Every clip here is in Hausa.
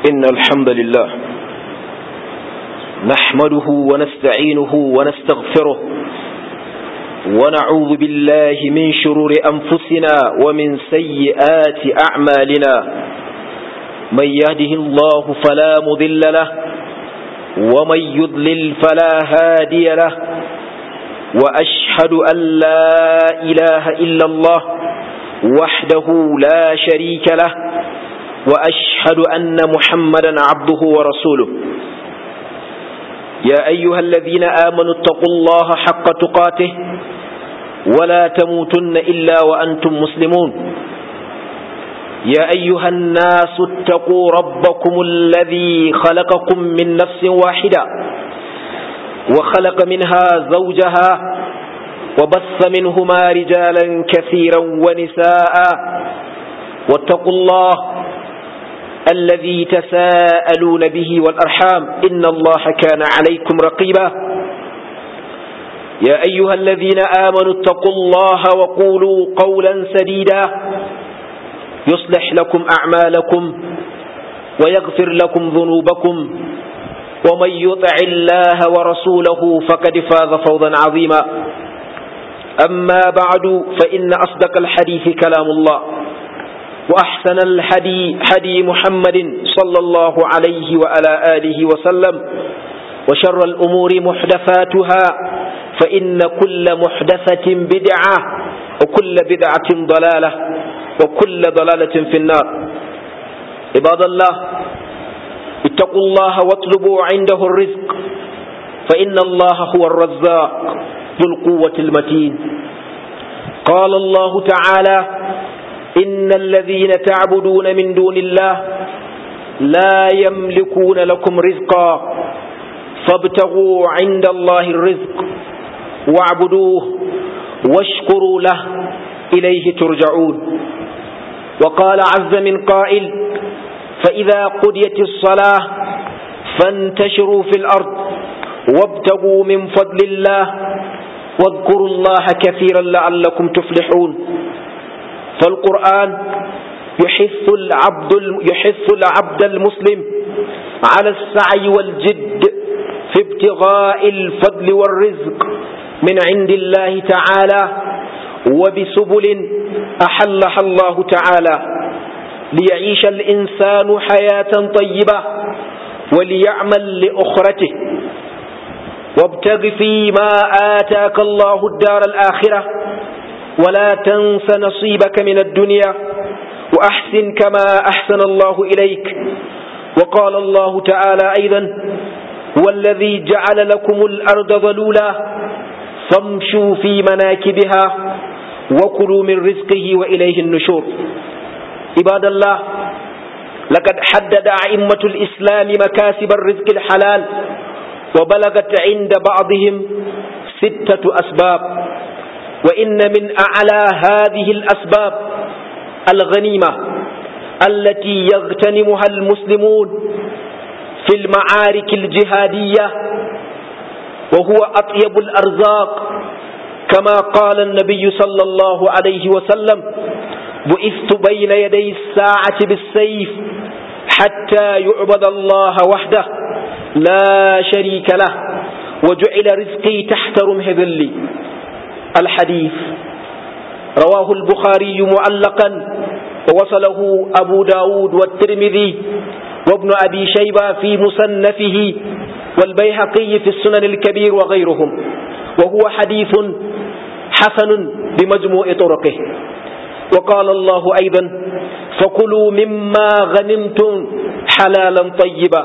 إن الحمد لله نحمده ونستعينه ونستغفره ونعوذ بالله من شرور أنفسنا ومن سيئات أعمالنا من يهده الله فلا مضل له ومن يضلل فلا هادي له وأشهد أن لا إله إلا الله وحده لا شريك له وأشهد أن محمدا عبده ورسوله يا أيها الذين آمنوا اتقوا الله حق تقاته ولا تموتن إلا وأنتم مسلمون يا أيها الناس اتقوا ربكم الذي خلقكم من نفس واحدة وخلق منها زوجها وبث منهما رجالا كثيرا ونساء واتقوا الله الذي تساءلون به والأرحام إن الله كان عليكم رقيبا يا أيها الذين آمنوا اتقوا الله وقولوا قولا سديدا يصلح لكم أعمالكم ويغفر لكم ذنوبكم ومن يطع الله ورسوله فقد فاز فوضا عظيما أما بعد فإن أصدق الحديث كلام الله وأحسن الحدي حدي محمد صلى الله عليه وعلى آله وسلم وشر الأمور محدثاتها فإن كل محدثة بدعة وكل بدعة ضلالة وكل ضلالة في النار عباد الله اتقوا الله واطلبوا عنده الرزق فإن الله هو الرزاق ذو القوة المتين قال الله تعالى إن الذين تعبدون من دون الله لا يملكون لكم رزقا فابتغوا عند الله الرزق واعبدوه واشكروا له إليه ترجعون وقال عز من قائل فإذا قضيت الصلاة فانتشروا في الأرض وابتغوا من فضل الله واذكروا الله كثيرا لعلكم تفلحون فالقرآن يحث العبد يحث العبد المسلم على السعي والجد في ابتغاء الفضل والرزق من عند الله تعالى وبسبل أحلها الله تعالى ليعيش الإنسان حياة طيبة وليعمل لأخرته وابتغ فيما آتاك الله الدار الآخرة ولا تنس نصيبك من الدنيا وأحسن كما أحسن الله إليك وقال الله تعالى أيضا هو الذي جعل لكم الأرض ظلولا فامشوا في مناكبها وكلوا من رزقه وإليه النشور عباد الله لقد حدد أئمة الإسلام مكاسب الرزق الحلال وبلغت عند بعضهم ستة أسباب وإن من أعلى هذه الأسباب الغنيمة التي يغتنمها المسلمون في المعارك الجهادية وهو أطيب الأرزاق كما قال النبي صلى الله عليه وسلم بعثت بين يدي الساعة بالسيف حتى يعبد الله وحده لا شريك له وجعل رزقي تحت رمح ذلي الحديث رواه البخاري معلقا ووصله أبو داود والترمذي وابن أبي شيبة في مصنفه والبيهقي في السنن الكبير وغيرهم وهو حديث حسن بمجموع طرقه وقال الله أيضا فكلوا مما غنمتم حلالا طيبا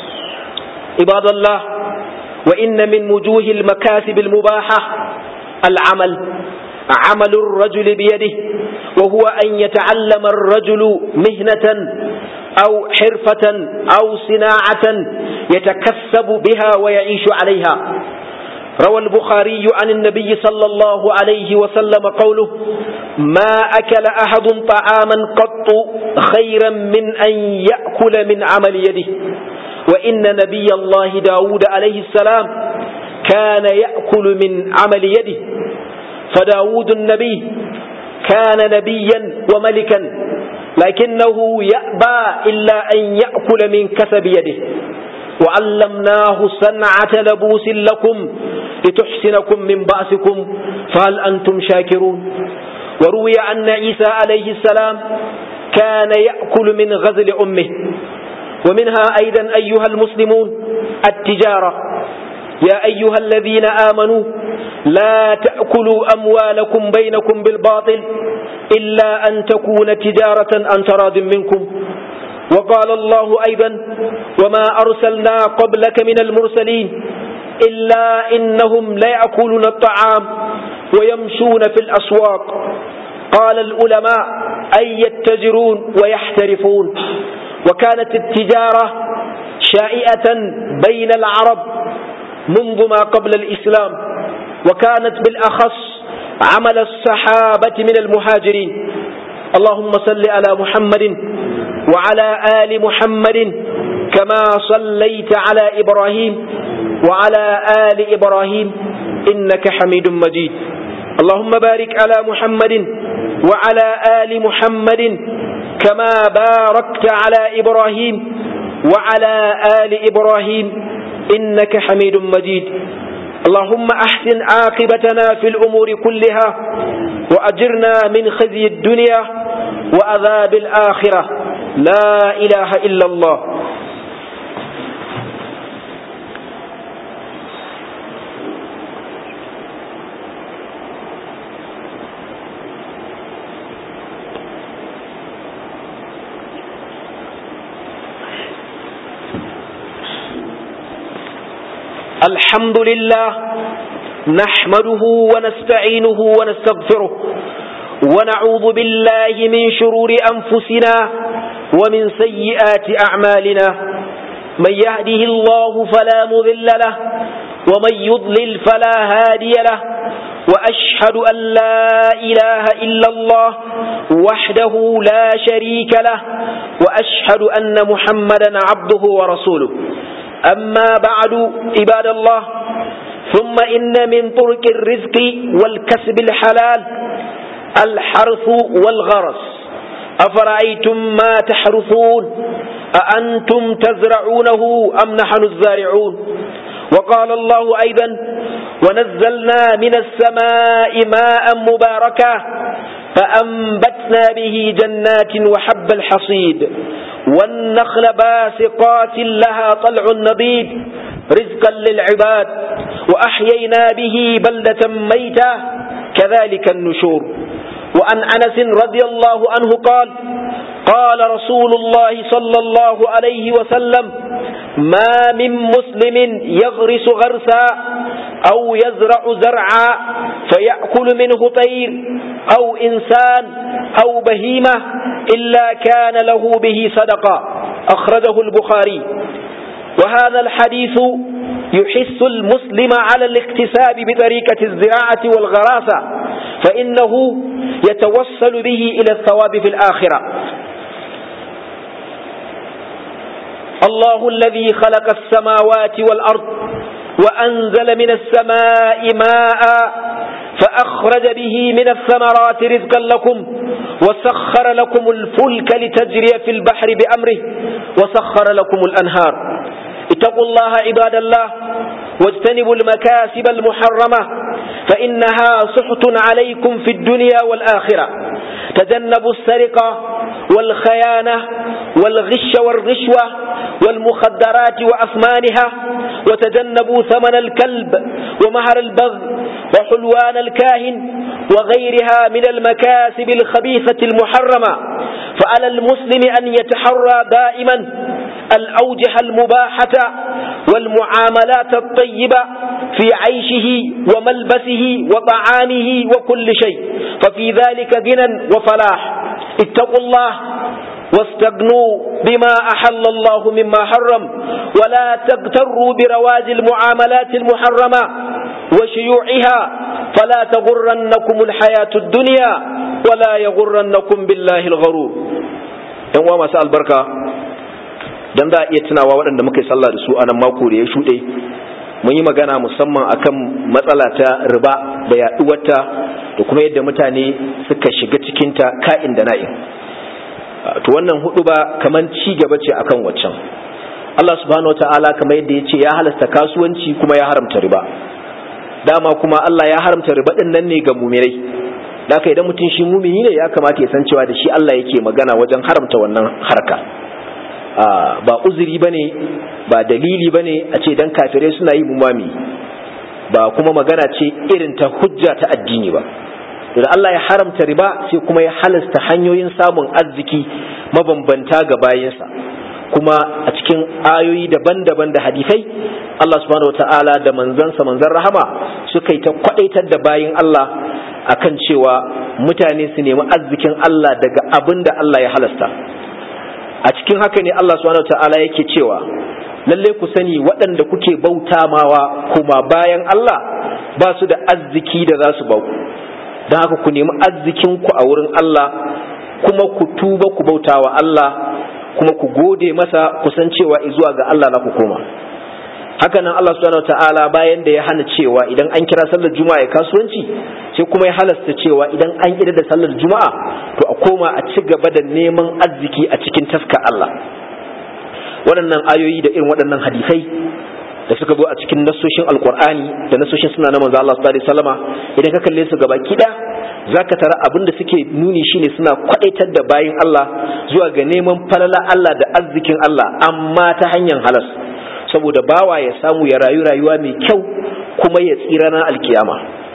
عباد الله وإن من وجوه المكاسب المباحة العمل عمل الرجل بيده وهو أن يتعلم الرجل مهنة أو حرفة أو صناعة يتكسب بها ويعيش عليها روى البخاري عن النبي صلى الله عليه وسلم قوله ما أكل أحد طعاما قط خيرا من أن يأكل من عمل يده وإن نبي الله داود عليه السلام كان يأكل من عمل يده فداود النبي كان نبيا وملكا لكنه يأبى إلا أن يأكل من كسب يده وعلمناه صنعة لبوس لكم لتحسنكم من بأسكم فهل أنتم شاكرون وروي أن عيسى عليه السلام كان يأكل من غزل أمه ومنها أيضا أيها المسلمون التجارة يا أيها الذين آمنوا لا تأكلوا أموالكم بينكم بالباطل إلا أن تكون تجارة عن تراض منكم وقال الله أيضا وما أرسلنا قبلك من المرسلين إلا إنهم لا يأكلون الطعام ويمشون في الأسواق قال العلماء أي يتجرون ويحترفون وكانت التجارة شائعة بين العرب منذ ما قبل الإسلام وكانت بالأخص عمل الصحابة من المهاجرين اللهم صل على محمد وعلى آل محمد كما صليت على إبراهيم وعلى آل إبراهيم إنك حميد مجيد اللهم بارك على محمد وعلى آل محمد كما باركت على إبراهيم وعلى آل إبراهيم إنك حميد مجيد اللهم أحسن عاقبتنا في الأمور كلها وأجرنا من خزي الدنيا وأذاب الآخرة لا إله إلا الله الحمد لله نحمده ونستعينه ونستغفره ونعوذ بالله من شرور أنفسنا ومن سيئات أعمالنا من يهده الله فلا مذل له ومن يضلل فلا هادي له وأشهد أن لا إله إلا الله وحده لا شريك له وأشهد أن محمدا عبده ورسوله أما بعد عباد الله ثم إن من طرق الرزق والكسب الحلال الحرث والغرس أفرأيتم ما تحرثون أأنتم تزرعونه أم نحن الزارعون وقال الله أيضا ونزلنا من السماء ماء مباركا فأنبتنا به جنات وحب الحصيد والنخل باسقات لها طلع نضيد رزقا للعباد وأحيينا به بلدة ميتة كذلك النشور وعن أنس رضي الله عنه قال قال رسول الله صلى الله عليه وسلم ما من مسلم يغرس غرسا أو يزرع زرعا فيأكل منه طير أو إنسان أو بهيمة إلا كان له به صدقة أخرجه البخاري وهذا الحديث يحث المسلم على الاكتساب بطريقة الزراعة والغراسة فإنه يتوصل به إلى الثواب في الآخرة الله الذي خلق السماوات والأرض وأنزل من السماء ماء فأخرج به من الثمرات رزقا لكم وسخر لكم الفلك لتجري في البحر بأمره وسخر لكم الأنهار اتقوا الله عباد الله واجتنبوا المكاسب المحرمة فإنها سحت عليكم في الدنيا والآخرة تجنبوا السرقة والخيانة والغش والرشوة والمخدرات وأثمانها وتجنبوا ثمن الكلب ومهر البغي وحلوان الكاهن وغيرها من المكاسب الخبيثة المحرمة فعلى المسلم أن يتحرى دائما الأوجه المباحة والمعاملات الطيبة في عيشه وملبسه وطعامه وكل شيء ففي ذلك غنى وفلاح اتقوا الله واستغنوا بما أحل الله مما حرم ولا تغتروا برواج المعاملات المحرمة وشيوعها فلا تغرنكم الحياة الدنيا ولا يغرنكم بالله الغرور yan masu albarka dan za a iya tunawa waɗanda muka yi sallah da su a nan mako da ya shuɗe mun yi magana musamman akan matsala ta riba da yaɗuwarta da kuma yadda mutane suka shiga cikinta ka'in da na'in to wannan hudu ba kaman ci gaba ce akan waccan Allah subhanahu wataala kamar yadda ya ce ya halasta kasuwanci kuma ya haramta riba dama kuma Allah ya haramta riba din nan ne ga mumirai haka idan mutum shi mumini ne ya kamata ya san cewa da shi Allah yake magana wajen haramta wannan harka ba uzuri bane ba dalili bane a ce dan kafirai suna yi mumami ba kuma magana ce irin ta hujja ta addini ba da Allah ya haramta riba sai kuma ya halasta hanyoyin samun arziki mabambanta ga bayinsa kuma a cikin ayoyi daban-daban da hadisai Allah subhanahu wataala da manzansa manzan rahama suka yi ta kwadaitar da bayin Allah akan cewa mutane su nemi arzikin Allah daga abin da Allah ya halasta a cikin haka ne Allah subhanahu wataala yake cewa lalle ku sani waɗanda kuke bauta mawa kuma bayan Allah ba su da arziki da za su bau don haka ku nemi arzikin ku a wurin Allah kuma ku tuba ku bauta wa Allah kuma ku gode masa kusan cewa zuwa ga Allah na ku koma haka nan Allah subhanahu ta'ala bayan da ya hana cewa idan an kira sallar juma'a ya kasuwanci sai kuma ya halasta cewa idan an kira da sallar juma'a to a koma a ci gaba da neman arziki a cikin taska Allah waɗannan ayoyi da irin waɗannan hadisai da suka zo a cikin nasoshin alkur'ani da nasoshin suna na manzo Allah sallallahu alaihi wasallama idan ka kalle su gaba kida zaka tara abin da suke nuni shine suna kwadaitar da bayin Allah zuwa ga neman falala Allah da arzikin Allah amma ta hanyar halas saboda bawa ya samu ya rayu rayuwa mai kyau kuma ya tsira na alkiyama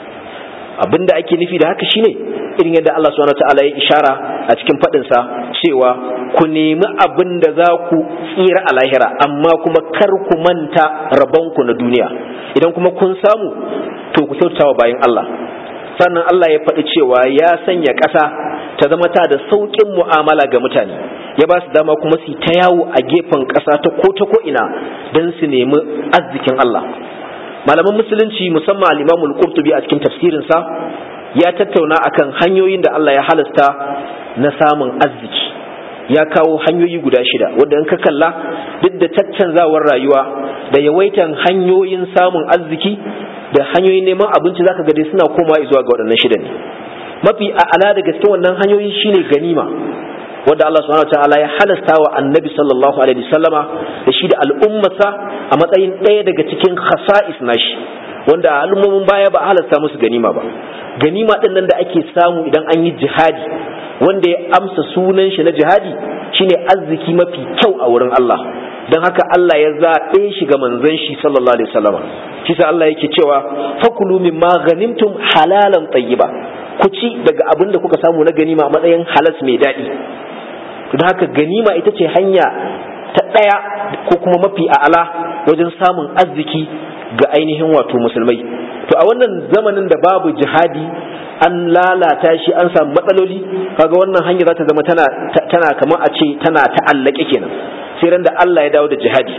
abinda ake nufi da haka shine irin yadda Allah subhanahu wataala ya ishara a cikin fadin sa cewa ku nemi abin da za ku tsira a lahira amma kuma kar ku manta rabonku na duniya idan kuma kun samu to ku kyautawa bayan Allah sannan Allah ya faɗi cewa ya sanya ƙasa ta zama ta da sauƙin mu'amala ga mutane ya ba su dama kuma su ta yawo a gefen ƙasa ta ko ta ko ina don su nemi arzikin Allah malaman musulunci musamman al-Imamul Qurtubi a cikin tafsirinsa ya tattauna akan hanyoyin da Allah ya halasta na samun arziki ya kawo hanyoyi guda shida wanda in ka kalla duk da caccanzawar rayuwa da yawaitan hanyoyin samun arziki da hanyoyin neman abinci zaka ga dai suna komawa zuwa ga waɗannan shida ne mafi a'ala da gaske wannan hanyoyi shine ganima wanda Allah subhanahu wataala ya halasta wa annabi sallallahu alaihi wasallama da shi da al'ummarsa a matsayin ɗaya daga cikin khasa'is nashi wanda al'ummomin baya ba halasta musu ganima ba ganima ɗin nan da ake samu idan an yi jihadi wanda ya amsa sunan shi na jihadi shine arziki mafi kyau a wurin Allah don haka Allah ya zaɓe shi ga manzon shi sallallahu alaihi wasallama shi sa Allah yake cewa fakulu mimma ghanimtum halalan tayyiba ku ci daga abin da kuka samu na ganima a matsayin halas mai daɗi don haka ganima ita ce hanya ta ɗaya ko kuma mafi a'ala wajen samun arziki ga ainihin wato musulmai to a wannan zamanin da babu jihadi an lalata shi an samu matsaloli kaga wannan hanya za ta zama tana tana kamar a ce tana ta'allake kenan sai ran da Allah ya dawo da jihadi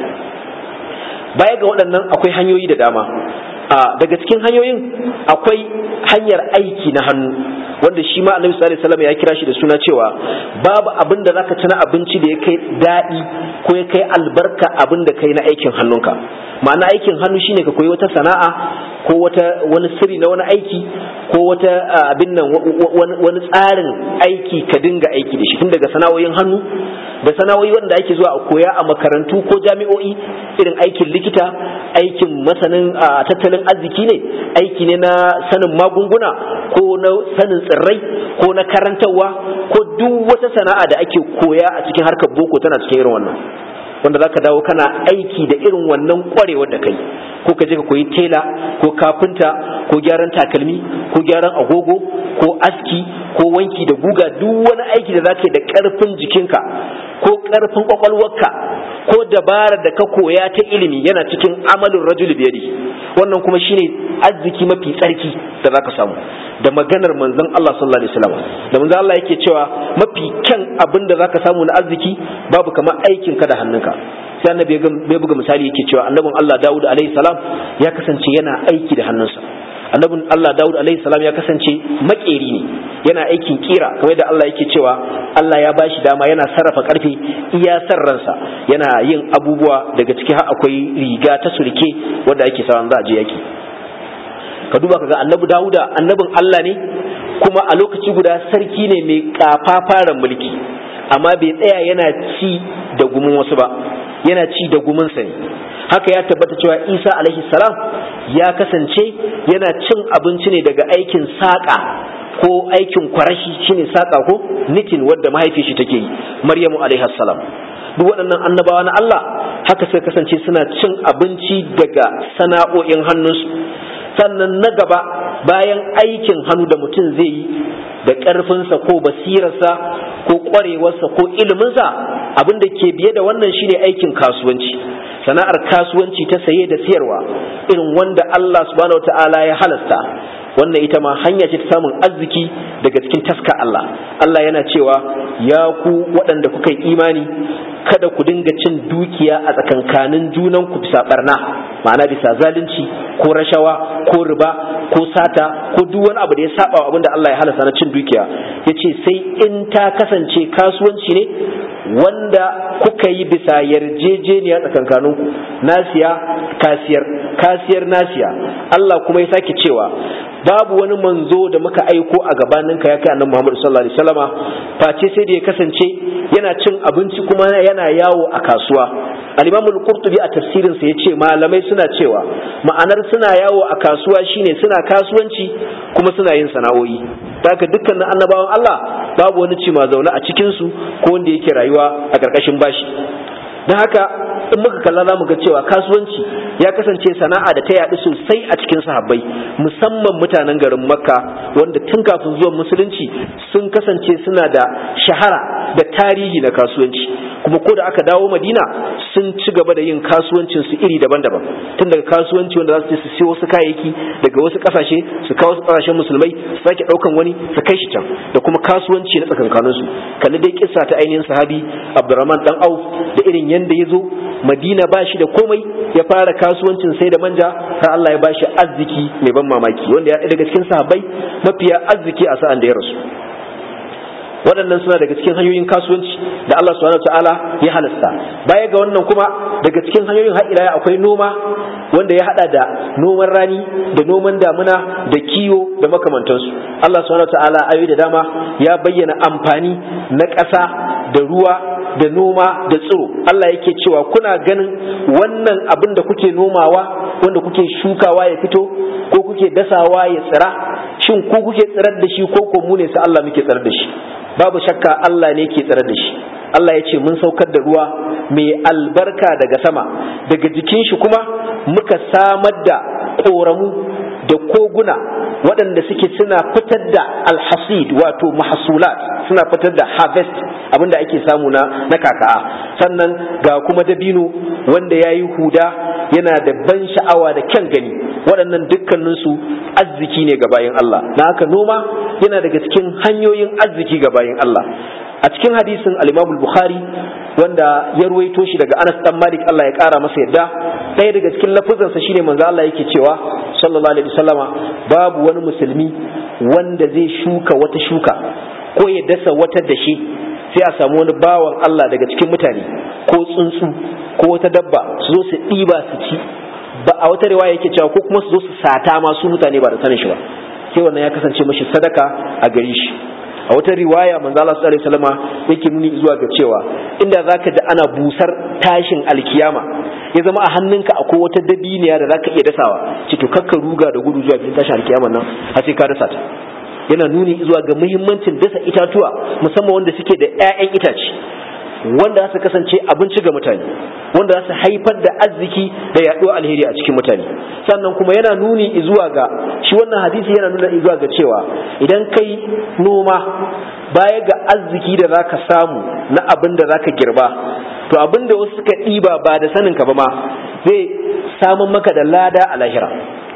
baya ga waɗannan akwai hanyoyi da dama daga cikin hanyoyin akwai hanyar aiki na hannu wanda shi ma annabi sallallahu alaihi wasallam ya kira shi da suna cewa babu abin da zaka ci na abinci da ya kai daɗi ko ya kai albarka abin da kai na aikin hannunka ma'ana aikin hannu shine ka koyi wata sana'a ko wata wani sirri na wani aiki ko wata abin nan wani tsarin aiki ka dinga aiki da shi tun daga sana'o'in hannu da sana'o'i wanda ake zuwa a koya a makarantu ko jami'o'i irin aikin likita aikin masanin tattalin arziki ne aiki ne na sanin magunguna ko na sanin tsirrai ko na karantarwa ko duk wata sana'a da ake koya a cikin harkar boko tana cikin irin wannan wanda zaka dawo kana aiki da irin wannan kwarewar da kai ko ka je ka koyi tela ko kafinta ko gyaran takalmi ko gyaran agogo ko aski ko wanki da guga duk wani aiki da zaka yi da karfin jikinka ko karfin kwakwalwarka ko dabarar da ka koya ta ilimi yana cikin amalin rajul biyadi wannan kuma shine arziki mafi tsarki da zaka samu da maganar manzon Allah sallallahu alaihi wasallam da manzon Allah yake cewa mafi kyan abin da zaka samu na arziki babu kamar aikin ka da hannunka sai annabi ya buga misali yake cewa annabin Allah Dawud alaihi salam ya kasance yana aiki da hannunsa annabin Allah Dawud alaihi salam ya kasance makeri ne yana aikin kira kamar da Allah yake cewa Allah ya bashi dama yana sarrafa karfe iya san ransa yana yin abubuwa daga ciki har akwai riga ta surke wanda ake sawa za a je yaki ka duba kaga annabi Dawuda annabin Allah ne kuma a lokaci guda sarki ne mai kafafaran mulki amma bai tsaya yana ci da gumin wasu ba yana ci da guminsa ne haka ya tabbata cewa isa alaihi salam ya kasance yana cin abinci ne daga aikin saƙa ko aikin kwarashi shine saƙa ko nitin wadda mahaifi shi take yi maryamu alaihi salam duk waɗannan annabawa na Allah haka suka kasance suna cin abinci daga sana'o'in hannunsu sannan na gaba bayan aikin hannu da mutum zai yi da ƙarfinsa ko basirarsa ko ƙwarewarsa ko iliminsa abin da ke biye da wannan shine aikin kasuwanci sana'ar kasuwanci ta saye da siyarwa irin wanda Allah subhanahu wataala ya halasta wannan ita ma hanya ce ta samun arziki daga cikin taska Allah Allah yana cewa ya ku waɗanda kuka yi imani kada ku dinga cin dukiya a tsakankanin junan ku bisa barna ma'ana bisa zalunci ko rashawa ko riba ko sata ko duk wani abu da ya saba wa abinda Allah ya halasta na cin dukiya yace sai in ta kasance kasuwanci ne wanda kuka yi bisa yarjejeniya tsakankaninku nasiya kasiyar kasiyar nasiya Allah kuma ya sake cewa babu wani manzo da muka aiko a gabaninka ya kai annabi Muhammad sallallahu alaihi wasallama face sai da ya kasance yana cin abinci kuma yana yawo a kasuwa al-Imam al-Qurtubi a tafsirin sa yace malamai suna cewa ma'anar suna yawo a kasuwa shine suna kasuwanci kuma suna yin sana'o'i haka dukkanin annabawan Allah babu wani cima zaune a cikin su ko wanda yake rayuwa a ƙarƙashin bashi don haka in muka kalla za mu ga cewa kasuwanci ya kasance sana'a da ta yaɗu sosai a cikin sahabbai musamman mutanen garin makka wanda tun kafin zuwan musulunci sun kasance suna da shahara da tarihi na kasuwanci kuma ko da aka dawo madina sun ci gaba da yin kasuwancin su iri daban-daban tun daga kasuwanci wanda za su je su siyo wasu kayayyaki daga wasu kasashe su kawo wasu kasashen musulmai su sake daukan wani su kai shi can da kuma kasuwanci na tsakankanin su kalli dai kissa ta ainihin sahabi abdurrahman dan auf da irin yanda ya zo madina ba shi da komai ya fara kasuwancin sai da manja har Allah ya bashi arziki mai ban mamaki wanda ya daga cikin sahabbai mafiya arziki a sa'an da ya rasu waɗannan suna daga cikin hanyoyin kasuwanci da Allah subhanahu ta'ala ya halasta baya ga wannan kuma daga cikin hanyoyin har ila akwai noma wanda ya hada da noman rani da noman damuna da kiwo da makamantansu Allah subhanahu ta'ala ayoyi da dama ya bayyana amfani na ƙasa da ruwa da noma da tsiro Allah yake cewa kuna ganin wannan abin da kuke nomawa wanda kuke shukawa ya fito ko kuke dasawa ya tsira shin ku kuke tsirar da shi ko ko mu ne sai Allah muke tsirar da shi babu shakka Allah ne ke tsirar da shi Allah ya ce mun saukar da ruwa mai albarka daga sama daga jikin shi kuma muka samar da ƙoramu da koguna waɗanda suke suna fitar da alhasid wato mahasulat suna fitar da harvest abinda ake samu na na kaka'a sannan ga kuma dabino wanda ya yi huda yana da ban sha'awa da kyan gani waɗannan dukkaninsu arziki ne ga bayan Allah na haka noma yana daga cikin hanyoyin arziki ga bayan Allah a cikin hadisin al-Imam bukhari wanda ya ruwaito shi daga Anas dan Malik Allah ya kara masa yadda ɗaya daga cikin lafuzansa shine manzo Allah yake cewa sallallahu alaihi wasallama babu wani musulmi wanda zai shuka wata shuka ko ya dasa wata dashi sai a samu wani bawan Allah daga cikin mutane ko tsuntsu ko wata dabba su zo su ɗiba su ci ba a wata riwaya yake cewa ko kuma su zo su sata ma su mutane ba da sanin shi ba sai wannan ya kasance mashi sadaka a gare shi a wata riwaya manzo Allah sallallahu alaihi wasallama yake nuni zuwa ga cewa inda zaka ji ana busar tashin alkiyama ya zama a hannunka akwai wata dabiniya da zaka iya dasawa ce to kakka ruga da gudu zuwa tashin alkiyama nan har sai ka dasa ta yana nuni zuwa ga muhimmancin dasa itatuwa musamman wanda suke da 'ya'yan itace wanda za su kasance abinci ga mutane wanda za su haifar da arziki da yaɗuwa alheri a cikin mutane sannan kuma yana nuni zuwa ga shi wannan hadisi yana nuna zuwa ga cewa idan kai noma baya ga arziki da za ka samu na abin da za ka girba to abin da wasu suka ɗiba ba da saninka ba ma zai samun maka da lada a lahira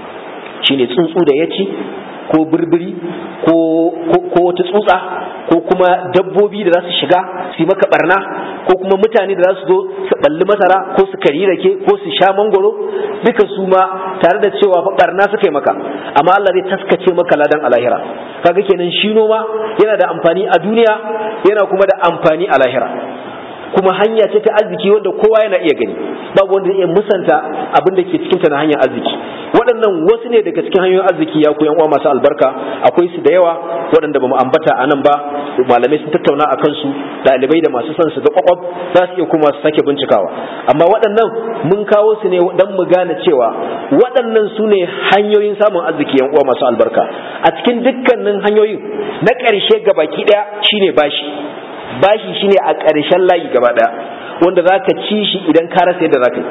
shine tsuntsu da ya ci ko birbiri ko wata tsutsa ko kuma dabbobi da za su shiga su yi maka barna ko kuma mutane da za su zo su balli masara ko su kari rake ko su sha mangoro duka su ma tare da cewa fa barna suka yi maka amma Allah zai taskace maka ladan alahira kaga kenan shi noma yana da amfani a duniya yana kuma da amfani a lahira kuma hanya ce ta arziki wanda kowa yana iya gani babu wanda zai iya musanta abin da ke cikinta na hanyar arziki waɗannan wasu ne daga cikin hanyoyin arziki ya ku yan uwa masu albarka akwai su da yawa waɗanda bamu ambata a nan ba malamai sun tattauna a kansu ɗalibai da masu son su ga kwakwab za su iya kuma su sake bincikawa amma waɗannan mun kawo su ne dan mu gane cewa waɗannan su ne hanyoyin samun arziki yan uwa masu albarka a cikin dukkanin hanyoyin na ƙarshe gabaki ɗaya shine bashi bashi shine a ƙarshen layi gaba ɗaya wanda za ka ci shi idan ka rasa yadda za ka yi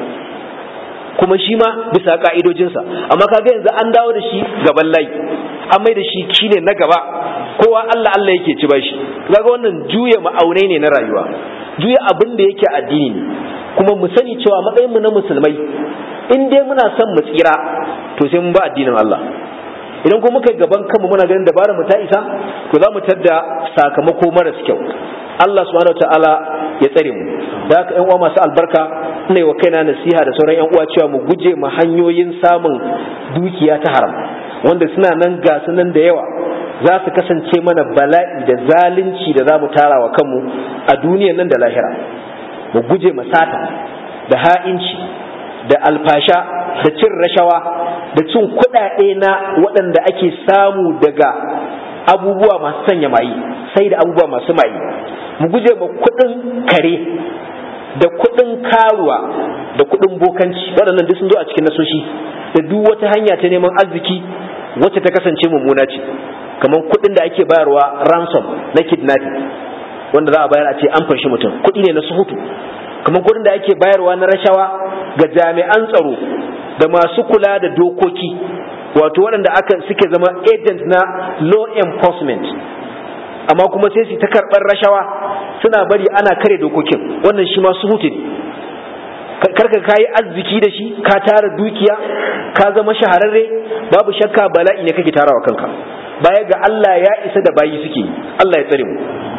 kuma shi ma bisa ka'idojinsa amma kaga yanzu an dawo da shi gaban layi an mai da shi shine na gaba kowa Allah Allah yake ci bashi kaga wannan juya ma'aunai ne na rayuwa juya abin da yake addini ne kuma mu sani cewa matsayin mu na musulmai in dai muna son mu tsira to sai mun ba addinin Allah idan kuma muka gaban kanmu muna ganin dabara mu ta isa to za mu tadda sakamako maras kyau Allah subhanahu wataala ya tsare mu da haka ƴan uwa masu albarka ina wa kaina nasiha da sauran ƴan uwa cewa mu guje mu hanyoyin samun dukiya ta haram wanda suna nan ga su nan da yawa za su kasance mana bala'i da zalunci da za mu tara wa kanmu a duniyar nan da lahira mu guje masata da ha'inci da alfasha da cin rashawa da cin kuɗaɗe na waɗanda ake samu daga abubuwa masu sanya mayi sai da abubuwa masu mayi mu guje ma kuɗin kare da kuɗin karuwa da kuɗin bokanci waɗannan duk sun zo a cikin nasoshi da duk wata hanya ta neman arziki wacce ta kasance mummuna ce kamar kuɗin da ake bayarwa ransom na kidnapping wanda za a bayar a ce an fanshi mutum kuɗi ne na suhutu kamar kuɗin da ake bayarwa na rashawa ga jami'an tsaro da masu kula da dokoki wato waɗanda aka suke zama agent na law enforcement amma kuma sai su ta karɓar rashawa suna bari ana kare dokokin wannan shi ma suhutu ne karka kayi arziki da shi ka tara dukiya ka zama shahararre babu shakka bala'i ne kake tarawa kanka baya ga Allah ya isa da bayi suke Allah ya tsare mu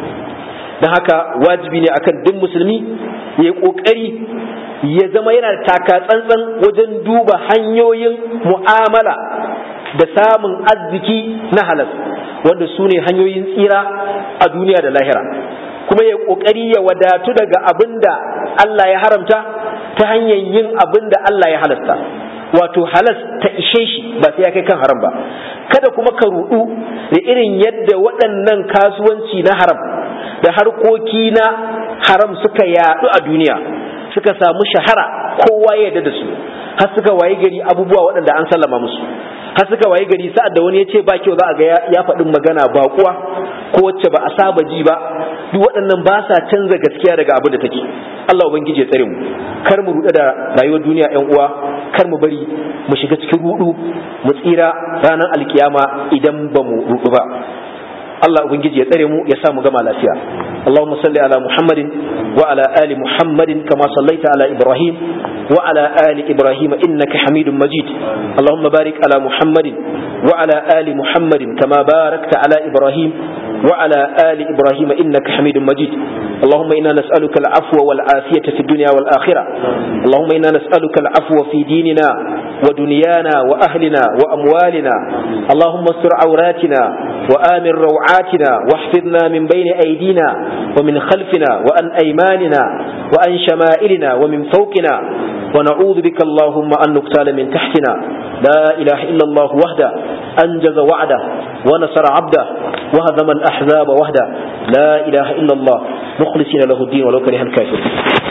don haka wajibi ne akan duk musulmi ya yi kokari ya zama yana da taka tsantsan wajen duba hanyoyin mu'amala da samun arziki na halas wanda su ne hanyoyin tsira a duniya da lahira kuma ya kokari ya wadatu daga abin da Allah ya haramta ta hanyar yin abin da Allah ya halasta wato halas ta ishe shi ba sai ya kai kan haram ba kada kuma ka rudu da irin yadda waɗannan kasuwanci na haram da harkoki na haram suka yaɗu a duniya suka samu shahara kowa ya yarda da su har suka waye gari abubuwa waɗanda an sallama musu har suka waye gari sa'ad da wani ya ce ba kyau za a ga ya faɗin magana ba kuwa ko wacce ba a saba ji ba duk waɗannan ba sa canza gaskiya daga abin da take Allah ubangiji ya tsare mu kar mu ruɗe da rayuwar duniya ƴan uwa kar mu bari mu shiga cikin ruɗu mu tsira ranar alkiyama idan ba mu ruɗu ba Allah ubangiji ya tsare mu ya sa mu gama lafiya Allahumma salli ala Muhammadin wa ala ali Muhammadin kama sallaita ala Ibrahim wa ala ali Ibrahim innaka Hamidum Majid Allahumma barik ala Muhammadin wa ala ali Muhammadin kama barakta ala Ibrahim wa ala ali Ibrahim innaka Hamidum Majid اللهم إنا نسألك العفو والعافية في الدنيا والآخرة اللهم إنا نسألك العفو في ديننا ودنيانا وأهلنا وأموالنا اللهم استر عوراتنا وآمن روعاتنا واحفظنا من بين أيدينا ومن خلفنا وأن أيماننا وأن شمائلنا ومن فوقنا ونعوذ بك اللهم أن نقتال من تحتنا لا إله إلا الله وحده أنجز وعده ونصر عبده وهزم الأحزاب وحده لا إله إلا الله مخلصين له الدين ولو كره الكافرون